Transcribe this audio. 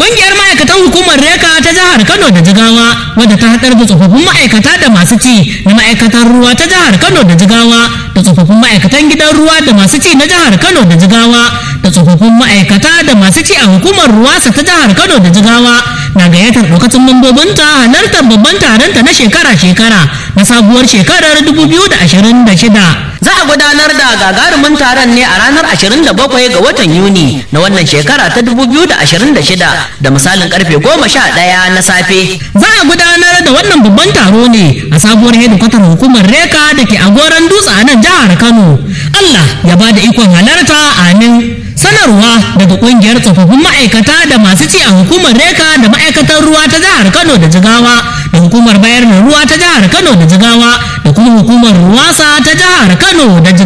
Ƙungiyar ma'aikatan hukumar Reka ta jihar Kano da Jigawa wadda ta haɗar da tsofaffin ma'aikata da masu ci na ma'aikatan ruwa ta jihar Kano da Jigawa da tsofaffin ma'aikatan gidan ruwa da masu ci na jihar Kano da Jigawa da tsofaffin ma'aikata da masu ci a hukumar ruwasa ta jihar Kano da Jigawa na gayyatar ɗaukacin mambobinta halartar babban taronta na shekara-shekara na sabuwar shekarar 2026. Za a gudanar da gagarumin taron ne a ranar 27 ga watan Yuni na wannan shekara ta 2026 da misalin karfe 11 na safe. Za a gudanar da wannan babban taro ne a sabuwar hedikwatar hukumar Reka da ke a goron dutse a nan jihar Kano. Allah ya ba da ikon halarta amin. sanarwa daga kungiyar tsofaffin ma'aikata da masu ci a hukumar reka da ma'aikatar ruwa ta jihar kano da jigawa da hukumar bayar da ruwa ta jihar kano da jigawa da kuma hukumar ruwasa ta jihar kano da jigawa